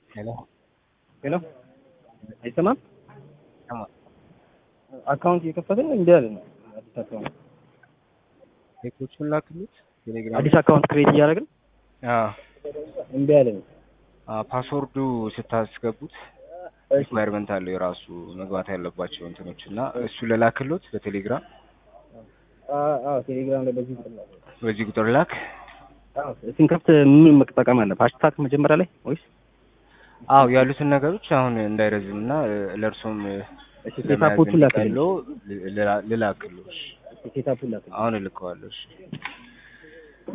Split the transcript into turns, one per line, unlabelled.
ሄሎ
ሄሎ አይሰማም?
ይሰማል።
አካውንት እየከፈትን እንዲ አለ ነው። አዲስ አካውንት
ቴክኖቹን ላክሉት ቴሌግራም
አዲስ አካውንት ክሬት እያደረግን
አዎ
እምቢ አለ ነው።
አዎ ፓስወርዱ ስታስገቡት
እሺ
ሪኳየርመንት አለው የራሱ መግባት ያለባቸው እንትኖች እና እሱ ለላክሎት በቴሌግራም
አ- አዎ ቴሌግራም ላይ በዚህ ቁጥር ላይ
በዚህ ቁጥር ላክ።
አዎ ስንከፍት ምን መጠቀም አለ? ሃሽታግ መጀመሪያ ላይ ወይስ
አዎ ያሉትን ነገሮች አሁን እንዳይረዝም እና ለእርሶም
እሺ ሴታፖቹን ላክልኝ።
ልላክሎ ልላክሎ
ሴታፑን ላክልኝ።
አሁን እልከዋለሁ። እሺ